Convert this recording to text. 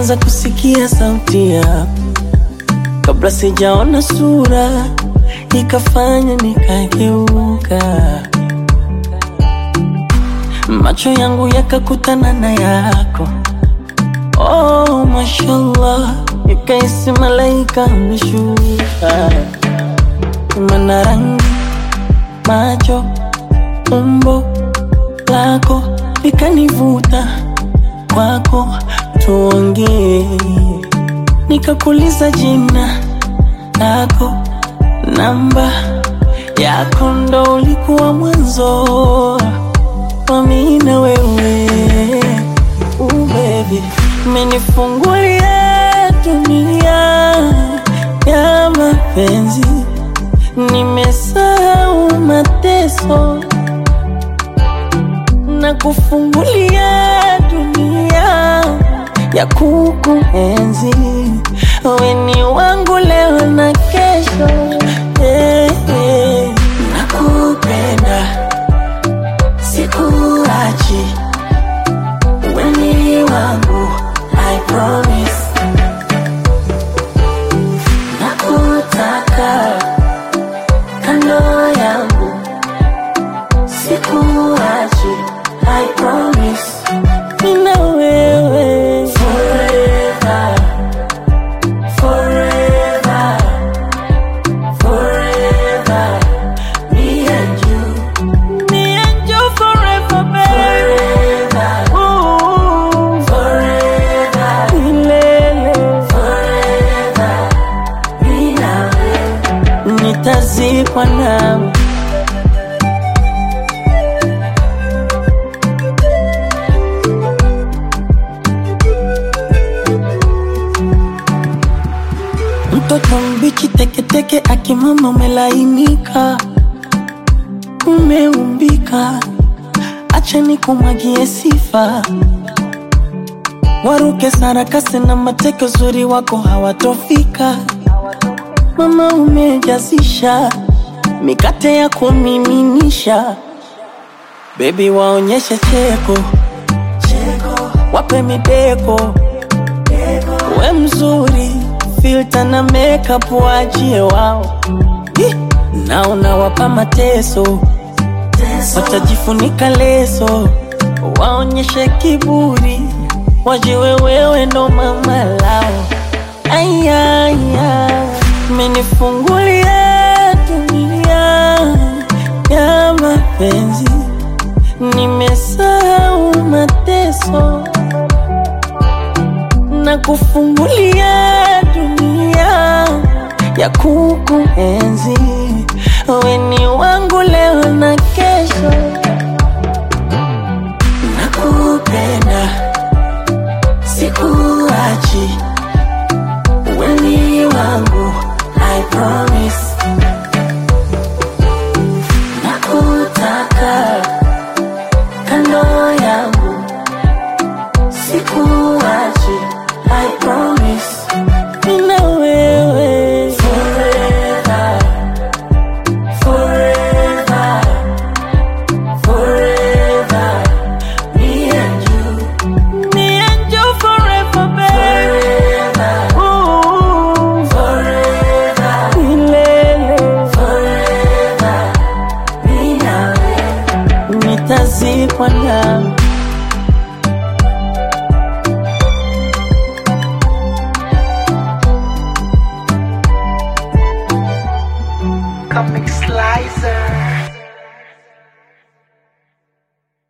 nilianza kusikia sauti yako kabla sijaona sura, ikafanya nikageuka, macho yangu yakakutana na yako. Oh, mashallah, nikaisi malaika ameshuka, mana rangi, macho, umbo lako likanivuta kwako, tuongee. Nikakuuliza jina lako, namba yako, ndo ulikuwa mwanzo wa mimi na wewe. Ooh, baby, umenifungulia dunia ya mapenzi, nimesahau mateso na kufungulia dunia ya kukuenzi. Wewe ni wangu leo na kesho, eh, eh. Nakupenda, sikuachi, wewe ni wangu, I promise. Nakutaka kando yangu, sikuachi, I promise. Mimi na wewe forever, forever, forever. Me and you, me and you forever, baby. Forever, Ooh, forever, milele, forever. Mimi na wewe nitazikwa nawe. Mtoto mbichi teketeke, akimama umelainika, umeumbika, acha nikumwagie sifa. Waruke sarakasi na mateke, uzuri wako hawatofika. Mama umejazisha mikate ya kumiminisha, bebi waonyeshe cheko, wape mideko we mzuri, filter na makeup waachie wao, Ih, na unawapa mateso, watajifunika leso, waonyeshe kiburi, wajiwe wewe ndo mama lao. Ayaya, menifungulia dunia ya mapenzi, nimesahau mateso na kufungulia dunia ya kukuenzi. Wewe ni wangu leo na kesho, nakupenda, sikuachi, wewe ni wangu, I promise. Nakutaka kando yangu sikuachi, I promise. Mimi na wewe forever, forever, forever. Me and you, me and you forever, baby. Ooh, forever, milele, forever. Mimi na wewe nitazikwa nawe.